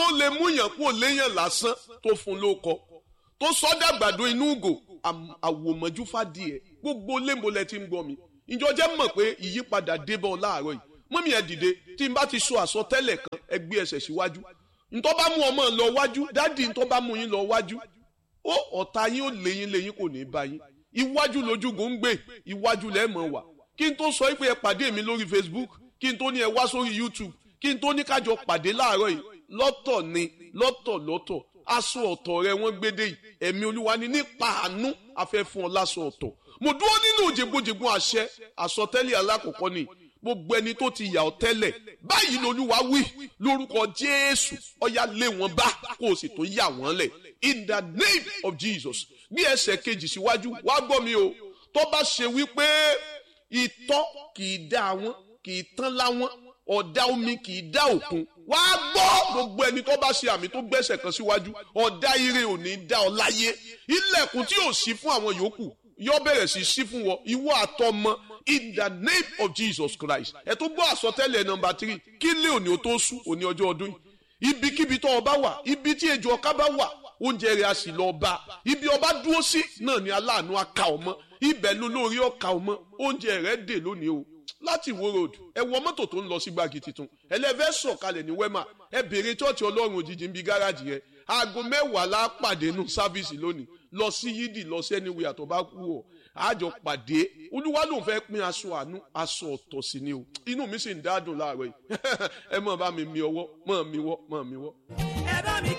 lè mú yàn kó léyàn lásán tó fún lóko tó sọ́dà gbàdo inú ugò àwòmọ́jú fàdíẹ̀ gbogbo lémolẹ̀ tí ń gbọ́ mi ìjọ jẹ́ mọ̀ pé ìyípadà débọ̀ láàárọ̀ yìí mọ́mí ẹ̀ dìde tí n bá ti sọ àsọtẹ́lẹ̀ kan ẹ gbé ẹsẹ̀ síwájú ntọ́ bá mú ọmọ lọ wájú dádì ntọ́ bá mú yín lọ wájú ó ọ̀tá yín ó léyìn léyìn kò ní bá yín iwájú lójúgò ń gbé iwájú lẹ́ẹ̀mọ̀ wà kí n tó sọ pé ẹ pàdé mi lórí Facebook kí n tó ní ẹ wá sórí YouTube kí n tó ní kájọ pàdé láàárọ̀ yìí lọ́tọ̀ ni lọ́tọ̀ lọ́tọ̀ aṣọ ọ̀tọ̀ rẹ wọ́n gbédè yìí ẹ̀mí olúwa ni nípa àánú afẹ́ fún ọ láṣọ ọ̀tọ̀ mo dúró nínú òjègbòjègbò àṣẹ àsọtẹ́lẹ̀ alákọ̀ọ́kọ́ ni gbogbo ẹni tó ti yà ọ́ tẹ́lẹ̀ báyìí lolúwa wí lórúkọ jésù ọ̀yà lé wọn bá kó o sì tó yà wọ́n lẹ̀ in the name of jesus bí ẹsẹ̀ kejì síwájú wá gbọ́ mi o tó bá ṣe wípé ìtọ́ kì í dá wọn kì í tán láwọn ọ̀dá omi kì í dá òkun wá gbọ́ gbogbo ẹni tó bá ṣe àmì tó gbẹ́sẹ̀ kan síwájú ọ̀dá ire ò ní dá ọ láyé ilẹ̀kùn tí ò sí fún àwọn yòókù yóò bẹ̀rẹ̀ sí sí fún wọn ìwọ àtọmọ in the name of Jesus Christ ẹ tó gbọ́ àsọtẹ́lẹ̀ nọmba three kí lé òní o tó sú òní ọjọ́ ọdún yìí ibikíbi tó ọba wà ibi tí ejò ọká bá wà oúnjẹ rẹ̀ a sì lọ bá ibi ọba dúró sí náà ni aláàánú aka ọmọ ibẹ̀ ló lórí ọka ọmọ oúnjẹ rẹ̀ dè lónìí o láti wo road ẹ wọ mọ́tò tó ń lọ sí gbági tuntun ẹlẹ́fẹ́ sọ̀kalẹ̀ ní wema ẹ bèrè chọ́ọ̀chì ọlọ́run òjijì ń bi gáràjì rẹ aago mẹ́wàá la pàdé nù sáfíìsì lónìí lọ sí yídì lọ sí ẹni wíyà tó bá kú ọ àjọ pàdé olúwa ló ń fẹ́ pín aṣọ àánú aṣọ ọ̀tọ̀ sí ni o inú mi sì ń dádùn láàárọ̀ yìí ẹ mọ̀ bá mi mi ọwọ́ mọ̀ mi wọ́ mọ̀ mi wọ́.